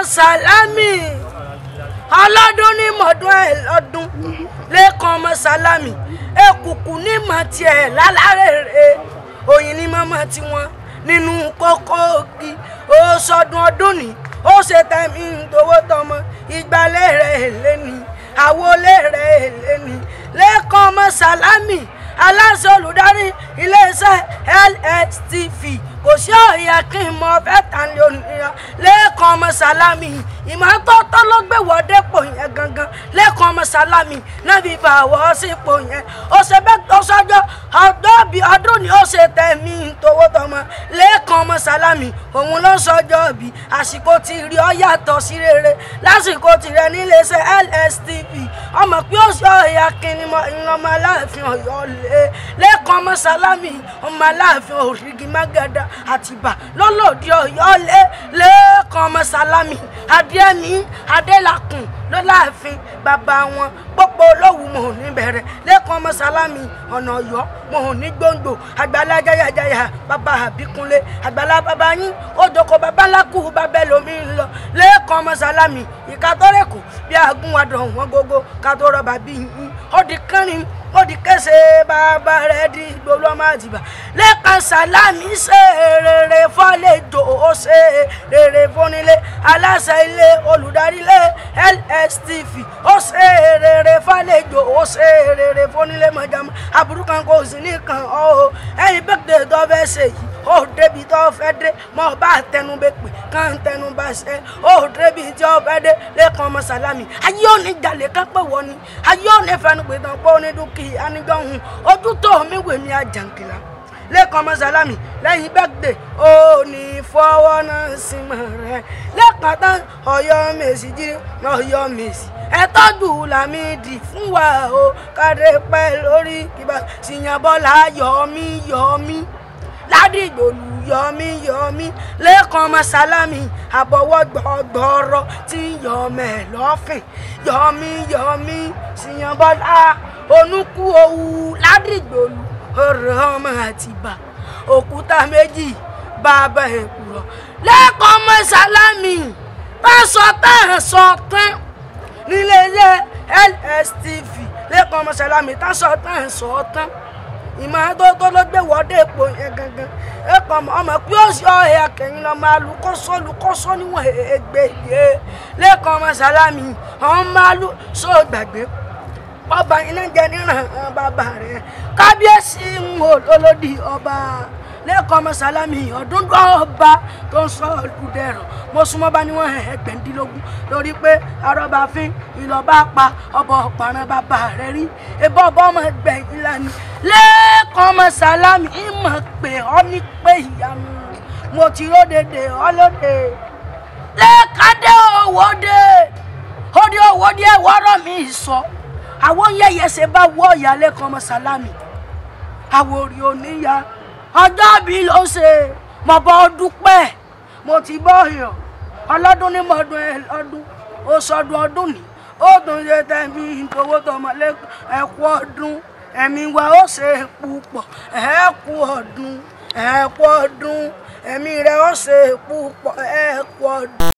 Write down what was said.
sàlámì ọlọ́dún ní mọ̀dún ẹ̀ lọ́dún lẹ́kàn ọmọ sàlámì èkùkù ní mọ̀ tiẹ̀ lálárẹ̀rẹ̀ òyìn ní mọ́mọ́ tiwọn nínú kókó ògì ó sọdún ọdún ní ó ṣe tẹ̀mí tówó tọmọ ìgbàlẹ̀ rẹ̀ lẹ́ni àwọlé rẹ̀ lẹ́ni lẹ́kàn ọmọ sàlámì aláṣẹ olùdarí iléeṣẹ́ LSTV kò sí ọ̀yà kí n mọ fẹ́ tàn lé onírà lẹ́ẹ̀kan ọmọ sálámì ìmọ́tótó ló gbé wọ́dé pò yẹn gangan lẹ́ẹ̀kan ọmọ sálámì náà fi fà wọ́ sípò yẹn ó ṣe bẹ́ẹ̀ tó sọ́jọ́ ọjọ́ bíi ọdún ni ó ṣe tẹ̀mí tówó tọmọ lẹ́ẹ̀kan ọmọ sálámì òun ló sọ́jọ́ bí àsìkò tí rí ọ yàtọ̀ sí rere lásìkò tirẹ̀ níléeṣẹ́ LSTV ọmọ pé ó ṣe ọ̀yà kí ni ọmọ aláàfin ọ̀yọ́ lé lẹ́ẹ̀kan ọmọ sálámì ọmọ aláàfin òrìgì mágàdá àtìbà lọ́lọ́dí ọ̀yọ́ lé lẹ́ẹ̀kan ọmọ sálámì adéẹ̀mí adélakùn ló láàfin bàbá wọn pópó olówù mò ń ní bẹ̀rẹ̀ lẹ́ẹ̀kan ọmọ sálámì ọ̀nà ọ̀yọ́ mò ń ní gbòǹgbò àgbàlá jayajaya bàbá àbíkúnlé àgbàlá bàbá yín ó jókòó bàbá lákù bàbá lomi ń lọ lẹ́ẹ̀kan ọmọ sálámì ìkàtọ́rẹ́kù bí agúnwadọ̀ wọn gógó kátó rọ̀bà bí yín ó di kánrin ó di kẹsẹ̀ bàbá rẹ̀ di gbolo ọmọ àtìbà lẹ́ẹ̀kan sálámì ṣe rere fọ́lẹ́jọ́ ó ṣe rere fúnilé aláṣẹ ilé olùdarí ilé LSTV ó ṣe rere fọ́lẹ́jọ́ ó ṣe rere fúnilé mọ̀jàmọ́ aburú kan kò sí nìkan ọ́ ẹ̀yin bẹ́ẹ̀ tó fẹ́ ṣe yìí ó débi tó fẹ́ dé mọ́ bá tẹnubẹ́ pè kàn tẹnubà ṣe ó débi tí ó fẹ́ dé lẹ́ẹ̀kan ọmọ sálámì ayé òní jalè ká pé wọ́n ni ayé òní fẹnu pé tán pé òní dúkìá anijọ́ hùn ojú tó mi wè mí àjàǹkìlá lẹ́ẹ̀kan ọmọ sálámì lẹ́yìn bẹ́ẹ̀dẹ̀ ó ní fọwọ́ náà sí mọ́ rẹ̀ lẹ́ẹ̀kan tán ọ̀yọ́ mèsì jírí ọ̀yọ́ mèsì ẹ tọ́jú làmídì fún wa o káre pẹ́ lórí kíbá síyànbọ́lá yọ̀ọ́mí yọ̀ọ́mí ládìgbòlù yọmí yọmí lẹ́ẹ̀kan ọmọ sálámì àbọ̀wọ́ gbọ̀gbọ̀rọ̀ tí yọmọ ẹ̀ lọ́fìn yọmí yọmí síyànbọ́lá onúkú owó ládìgbòlù ọ̀rọ̀ ọmọ àtìbà òkúta méjì bàbá èkùrọ̀ lẹ́ẹ̀kan ọmọ sálámì tásọ tẹ̀sọ tán níléeṣẹ́ LSTV lẹ́ẹ̀kan ọmọ sálámì tásọ tẹ̀sọ tán ìmọ̀tótó ló gbé wọ́dé èpò yẹn gangan ẹ̀kọ́ ọmọ pé ó sì ọ̀hẹ́ akẹ́yìn lọ máa lu kọ́sọ́ lu kọ́sọ́ níwọ̀n ẹgbẹ́ yé lẹ́ẹ̀kan ọmọ sálámì ọ̀hún máa lu sọ gbàgbé ọba iná jẹ níran bàbá rẹ̀ kábíyèsí ń wò lólódì ọba lẹ́ẹ̀kan ọmọ sálámì ọdún dọ́ọ̀ba tó ń sọ olùdẹ̀rọ̀ mo súnmọ́ bá níwọ̀n ẹgbẹ̀ndínlógún lórí pé arọ́bàfin ìlọ́ba pa ọba ọ̀paràn bàbá rẹ̀ rí ebọ́ ọba ọmọ ẹgbẹ̀yìn lánìí lẹ́ẹ̀kan ọmọ sálámì ìmọ̀ pé ọ ní pé ìyanu mo ti ródèdè ọlọ́dẹ lẹ́ẹ̀kadé òwòde òde òwòde ẹ̀wọ́rọ̀ mi sọ àwọn yẹ̀yẹ̀ ṣe bá wọ́ ọ̀yà lẹ́ẹ̀kan ọmọ sálámì àwòrì oníyà ọjọ́ bí ló ṣe mọ̀ bọ́ dúpẹ́ mo ti bọ́ yàn ọlọ́dún ní mọ̀ọ́dún ẹ lọ́dún ó sọdún ọdún ní ó tún ṣe tẹ̀mí ìtòwó tọmọlé ẹ̀kú ọdún ẹ̀mí wa ó ṣe púpọ̀ ẹ̀kú ọdún ẹ̀kú ọdún ẹ̀mí rẹ̀ ó ṣe púpọ̀ ẹ̀kú ọdún.